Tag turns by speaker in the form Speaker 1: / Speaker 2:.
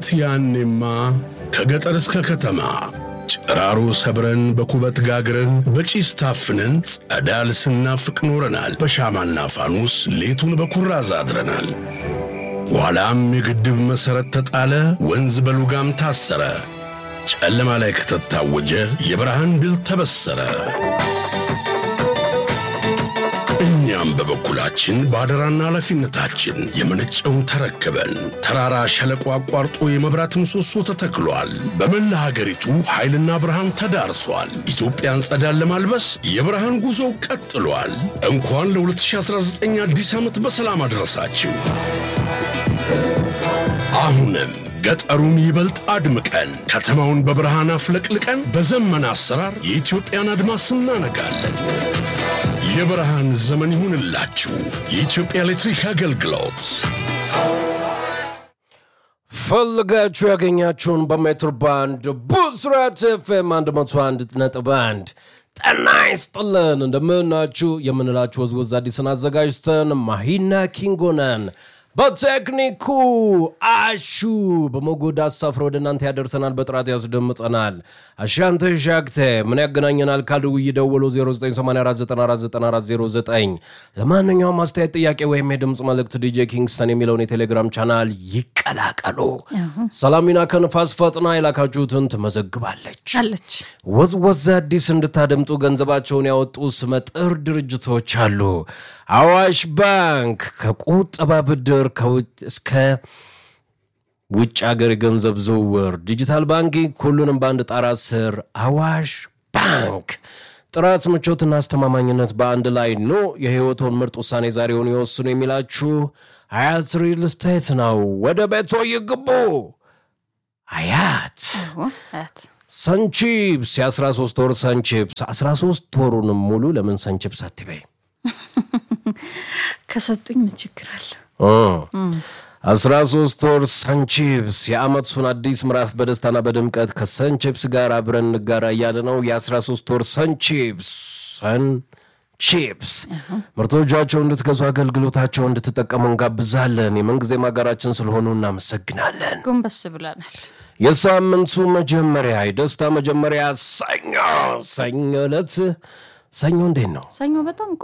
Speaker 1: ያኔማ ከገጠር እስከ ከተማ ጭራሮ ሰብረን በኩበት ጋግረን በጪስ ታፍነን ጸዳል ስናፍቅ ኖረናል። በሻማና ፋኑስ ሌቱን በኩራዝ አድረናል። ኋላም የግድብ መሠረት ተጣለ፣ ወንዝ በሉጋም ታሰረ። ጨለማ ላይ ከተታወጀ የብርሃን ድል ተበሰረ። እኛም በበኩላችን በአደራና ኃላፊነታችን የመነጨውን ተረክበን ተራራ ሸለቆ አቋርጦ የመብራት ምሰሶ ተተክሏል። በመላ ሀገሪቱ ኃይልና ብርሃን ተዳርሷል። ኢትዮጵያን ጸዳን ለማልበስ የብርሃን ጉዞው ቀጥሏል። እንኳን ለ2019 አዲስ ዓመት በሰላም አድረሳችሁ። አሁንም ገጠሩን ይበልጥ አድምቀን ከተማውን በብርሃን አፍለቅልቀን በዘመን አሰራር የኢትዮጵያን አድማስ እናነጋለን። የብርሃን ዘመን ይሁንላችሁ። የኢትዮጵያ ኤሌክትሪክ አገልግሎት
Speaker 2: ፈልጋችሁ ያገኛችሁን በሜትር ባንድ ብስራት ኤፍኤም 101 ነጥብ 1 ጤና ይስጥልን። እንደምናችሁ የምንላችሁ ወዝወዝ አዲስን አዘጋጅተን ማሂና ኪንጎ ነን። በቴክኒኩ አሹ በሞጎድ አሳፍሮ ወደ እናንተ ያደርሰናል፣ በጥራት ያስደምጠናል። አሻንተ ሻክተ ምን ያገናኘናል? ካልደው እየደወሉ 0984949409 ለማንኛውም አስተያየት፣ ጥያቄ ወይም የድምፅ መልእክት ዲጄ ኪንግስተን የሚለውን የቴሌግራም ቻናል ይቀላቀሉ። ሰላሚና ከንፋስ ፈጥና የላካችሁትን ትመዘግባለች።
Speaker 3: አለች
Speaker 2: ወዝወዝ አዲስ እንድታደምጡ ገንዘባቸውን ያወጡ ስመጥር ድርጅቶች አሉ። አዋሽ ባንክ ከቁጠባ ብድር ከውጭ እስከ ውጭ ሀገር የገንዘብ ዝውውር፣ ዲጂታል ባንኪንግ ሁሉንም በአንድ ጣራ ስር አዋሽ ባንክ። ጥራት፣ ምቾትና አስተማማኝነት በአንድ ላይ ኖ የህይወቶን ምርጥ ውሳኔ ዛሬውን ይወስኑ የሚላችሁ ሀያት ሪል ስቴት ነው። ወደ ቤቶ ይግቡ። ሀያት
Speaker 3: አያት
Speaker 2: ሰንቺፕስ የ13 ወር ሰንቺፕስ 13 ወሩንም ሙሉ ለምን ሰንቺፕስ አትበይ?
Speaker 3: ከሰጡኝ ምን ችግር አለ?
Speaker 2: አስራ ሶስት ወር ሰንቺፕስ የአመቱን አዲስ ምዕራፍ በደስታና በድምቀት ከሰንቺፕስ ጋር አብረን እንጋራ እያለ ነው። የ13 ወር ሰንቺፕስ ሰንቺፕስ ምርቶቻቸው እንድትገዙ አገልግሎታቸው እንድትጠቀሙ እንጋብዛለን። የምንጊዜ ማጋራችን ስለሆኑ እናመሰግናለን።
Speaker 3: ጎንበስ ብለናል።
Speaker 2: የሳምንቱ መጀመሪያ የደስታ መጀመሪያ ሰኞ ሰኞ ዕለት ሰኞ እንዴት ነው?
Speaker 3: ሰኞ በጣም